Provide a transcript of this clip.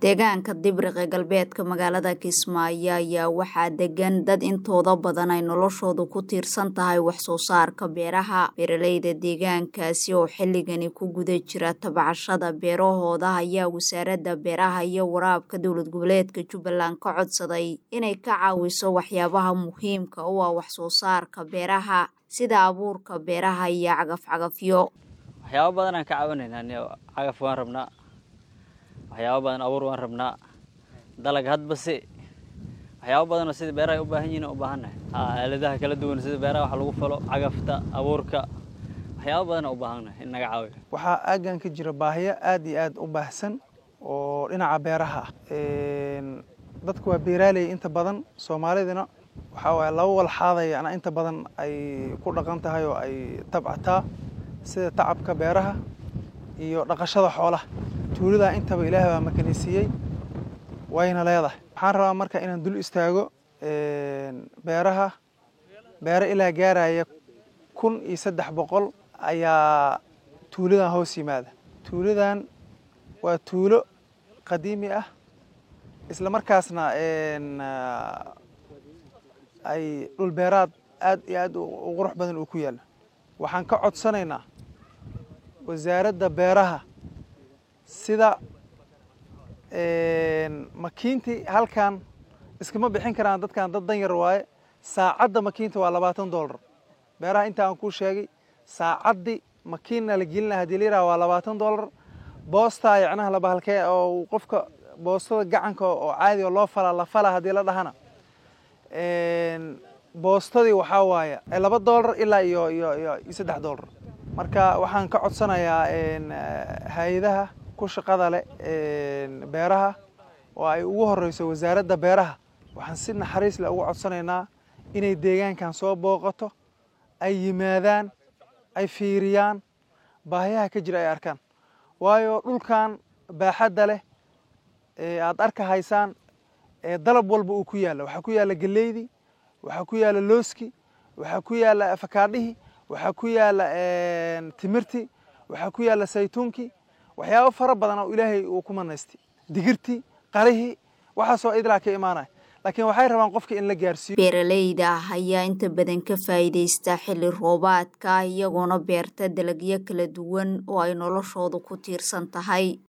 deegaanka dibriq ee galbeedka magaalada kismaayo ayaa waxaa degan dad intooda badan ay noloshoodu ku tiirsan tahay waxsoo saarka beeraha beeraleyda deegaankaasi oo xilligani ku guda jira tabcashada beerahooda ayaa wasaaradda beeraha iyo waraabka dowlad goboleedka jubbaland ka codsaday inay ka caawiso waxyaabaha muhiimka u ah waxsoo saarka beeraha sida abuurka beeraha iyo cagafcagafyo waxyaabo badan aan ka caawinaynaa cagaf waan rabnaa waxyaabo badan abuur waan rabnaa dalag hadbase waxyaabo badanoo sida beeraha ay u baahan yihin u baahannahay aaladaha kala duwan sida beeraha wax lagu falo cagafta abuurka waxyaabo badan u baahannahay in naga caawiyo waxaa aaggan ka jira baahiyo aad iyo aad u baahsan oo dhinaca beeraha ah dadku waa beeraaley inta badan soomaalidina waxaa waaye laba walxaadayana inta badan ay ku dhaqan tahay oo ay tabcataa sida tacabka beeraha iyo dhaqashada xoolaha tuuladaa intaba ilaahay baa makanisiiyey wayna leedahay waxaan rabaa marka inaan dul istaago beeraha beero ilaa gaaraya kun iyo saddex boqol ayaa tuuladan hoos yimaada tuuladan waa tuulo qadiimi ah isla markaasna ay dhul beeraad aad iyo aad u qurux badan uu ku yaalla waxaan ka codsanaynaa wasaaradda beeraha sida makiintii halkan iskama bixin karaan dadkan dad dan yar waaye saacadda makiinta waa labaatan dollar beeraha inta aan kuu sheegay saacaddii makiinna la gelina hadii la yiraha waa labaatan dollar boostaa yacnaha labahalkee oo qofka boostada gacanka oo caadi oo loo falaa la falaa haddii la dhahana boostadii waxaa waaye laba dollar ilaa iyo iyo iyo iyo saddex dollar marka waxaan ka codsanayaa hay-adaha ku shaqada leh beeraha oo ay ugu horeyso wasaaradda beeraha waxaan si naxariis leh ugu codsanaynaa inay deegaankan soo booqato ay yimaadaan ay fiiriyaan baahiyaha ka jira ay arkaan waayo dhulkan baaxadda leh aad arka haysaan dalab walba uu ku yaalla waxaa ku yaalla geleydii waxaa ku yaalla looski waxaa ku yaalla afakaadhihii waxaa ku yaalla timirtii waxaa ku yaalla saytuunkii waxyaabo fara badan oo ilaahay uu ku manaystay digirtii qarihii waxaasoo idlaa ka imaanaya laakiin waxay rabaan qofka in la gaarsiiyo beeraleyda ayaa inta badan ka faa'iidaysta xilli roobaadka iyagoona beerta dalagyo kala duwan oo ay noloshoodu ku tiirsan tahay